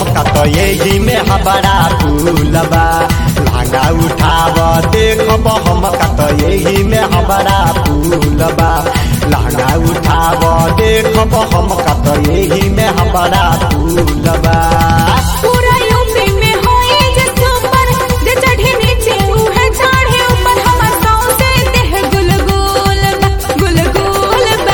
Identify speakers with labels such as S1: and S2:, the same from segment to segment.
S1: कत यही में हबरा फूलबा लांगा उठाव देखब हम कत यही में हबरा फूलबा लांगा उठाव देखब हम कत यही में हबरा फूलबा
S2: पूरा यूपी में होए जे सुपर जे चढ़े नीचे उहे चढ़े ऊपर हमर गाँव से देह गुलगुल बा, गुलगुल बा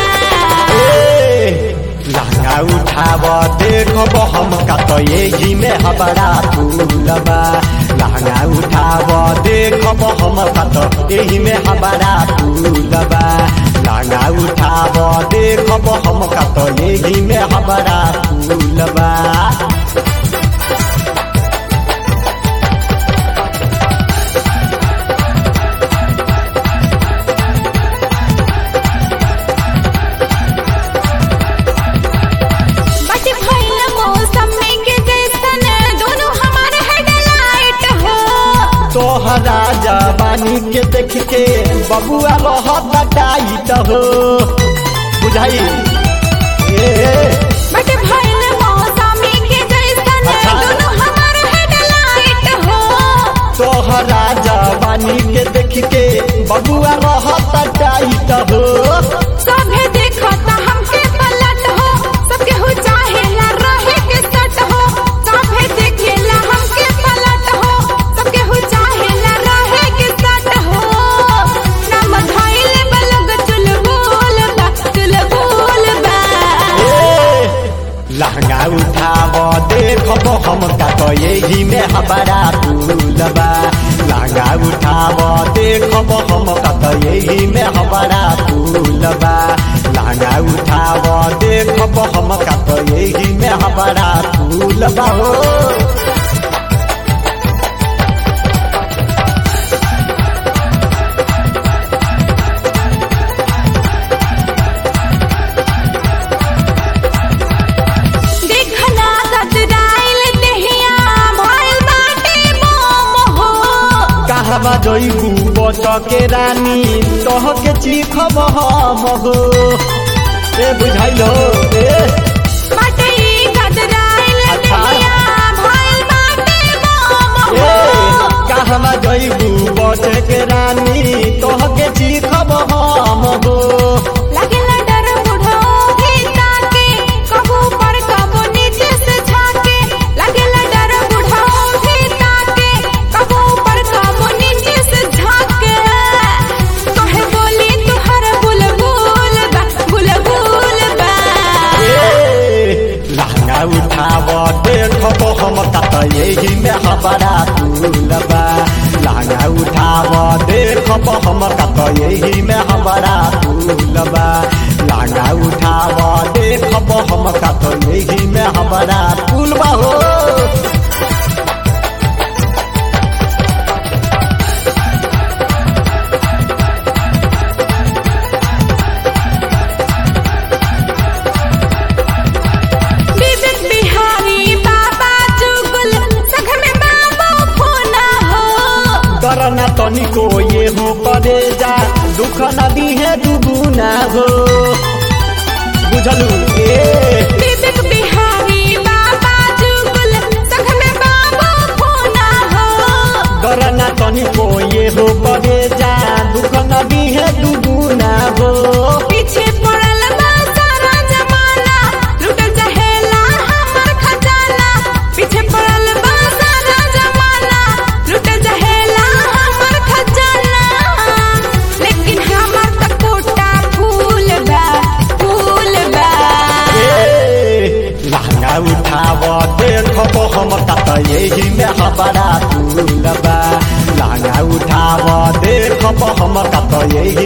S1: लहंगा उठाव देखब हम कत यही में हबरा फूलबा लहंगा उठाव देखब हम कत यही में हबरा फूलबा लहंगा उठाव देखब हम कत यही में हबरा फूलबा
S2: बट भइल मौसम में के जैसन दोनों हमारे हेडलाइट हो
S1: तोहरा जवानी के देख के बबुआ रहत टाइट हो बुझाई ए
S2: बट भइल मौसम में के जैसन
S1: अच्छा।
S2: दोनों हमारे हेडलाइट हो
S1: तोहरा जवानी के देख के बबुआ रहत टाइट हो
S2: सभे देखता हमके पलट हो सबके हो चाहेला रहे के सट हो सभे देखेला हमके पलट हो सबके हो चाहेला रहे के सट हो नाम धइले बलग चुलबुल बा चुलबुल बा
S1: ए, लहंगा उठाव देखब हम का यही में हमारा फूलबा लहंगा उठाव देखब हम का यही में हमारा फूलबा लहंगा उठाव देखब हम का यही में हमारा फूलबा हो
S2: देखना गदराइल देहिया भइल बाटे मोम हो
S1: कहवा जइबू बच के रानी तोह के चीखब हम हो ए बुझाइलो ए
S2: बाटे ई गदराइल
S1: अच्छा।
S2: देहिया भइल बाटे मोम
S1: ए
S2: हो
S1: कहवा जइबू बच के रानी तोह के चीखब हम हो
S2: लगेला डर बुढ़ो गीता के कबू पर कबू नीचे से झाके लगेला डर बुढ़ो गीता के कबू पर कबू नीचे से झाके कहे बोली तुहर बुलबुल बा बुलबुल बा
S1: ए लहंगा उठाव देखब हम कत यही में हमारा फूलबा लहंगा उठाव देखब हम कत यही में हमारा फूलबा लहंगा उठाव देखब हम कत यही में हमारा फूलबा हो
S2: विवेक बिहारी बाबा जुगल सख में बाबू खोना हो
S1: करना तनिको ये हो करे जा दुख नदी है दुगुना हो बुझलू ए
S2: विवेक बिहारी बाबा जुगल सख में बाबू खोना हो
S1: करना तनिको ये हो करे जा दुख नदी है दुगुना हो
S2: पीछे पड़ल बा सारा जमाना लुटल चाहेला हमर खजाना पीछे पड़ल बा सारा जमाना लुटल चाहेला हमर खजाना लेकिन हमर त कोटा फूल बा फूल बा
S1: ए, लहंगा उठाव देखब हम कत यही में हमारा फूलबा लहंगा उठाव देखब हम कत यही